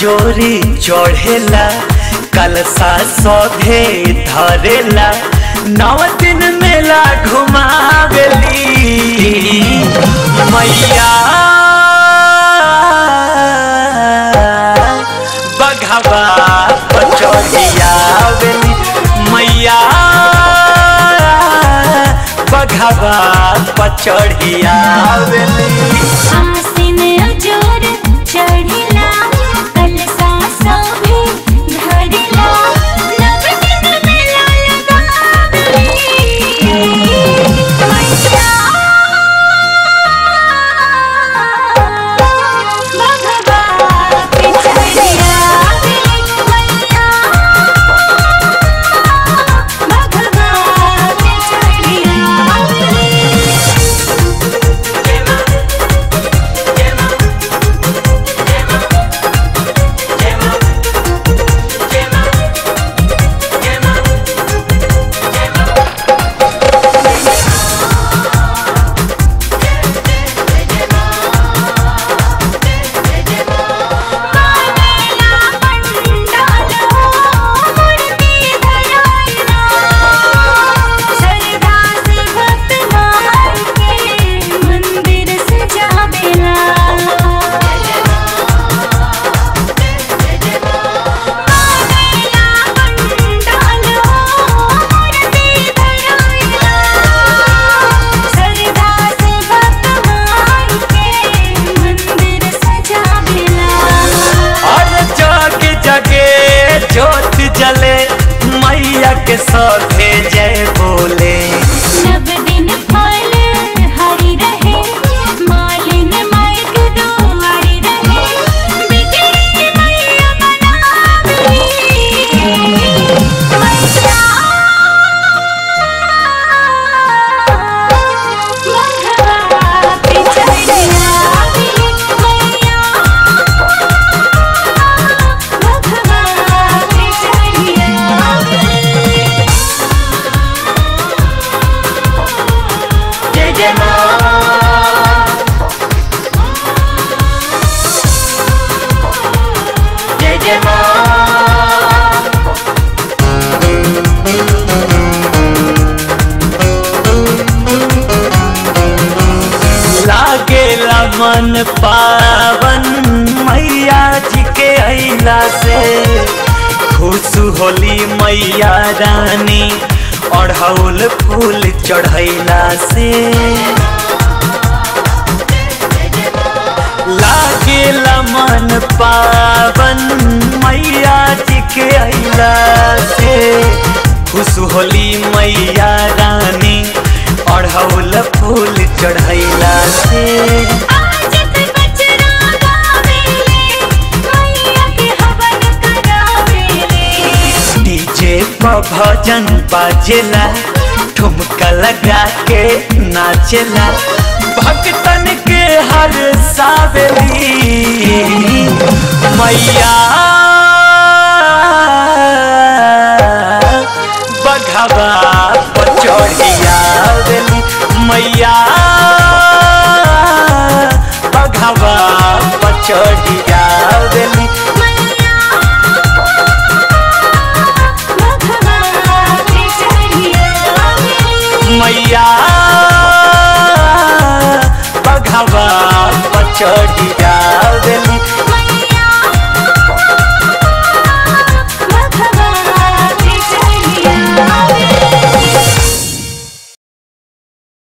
जोरी चढ़ेला कलसा सौधे धरेला नौ दिन मेला घुमावेली मैया बघवा पचौड़ियावेली मैया बघवा पचौड़ियावेली आसिन अजोर चढ़िला कलसा सभे धरिला नव दिन मेला लगावली मैया भगवा के चढ़िया मैया भगवा के चढ़िया कानेला पंडाल मूर्ति धराइला श्रद्धा से भक्त मार के मंदिर सजावेला कानेला पंडाल मूर्ति धराइला श्रद्धा से भक्त मार के मंदिर सजावेला और जग जगे ज्योत जले मैया के सौधे जय बोले नव दिन फल हरी रहे मालिन माइक दुआरी रहे बिगड़ी मैया मनावली मैया भगवा पे चढ़िया मैया भगवा पे चढ़िया जय जय माँ जय जय माँ लागेला मन पावन मैया जी के अइला से खुश होली मैया रानी अढ़ौल फूल चढ़ैला से लागेला मन पावन मैया जी के अइला से खुश होली मैया रानी अढ़ौल फूल चढ़ैला से आज ते बचरा गावेले मैया के हवन करावेले डीजे पर भजन बाजेला ठुमका लगा के नाचेला भक्तन के हर सावेली मैया बघवा पचौड़िया देली मैया बघवा पचौड़िया देली मैया भगवा के चढ़िया मैया बघवा पचड़िया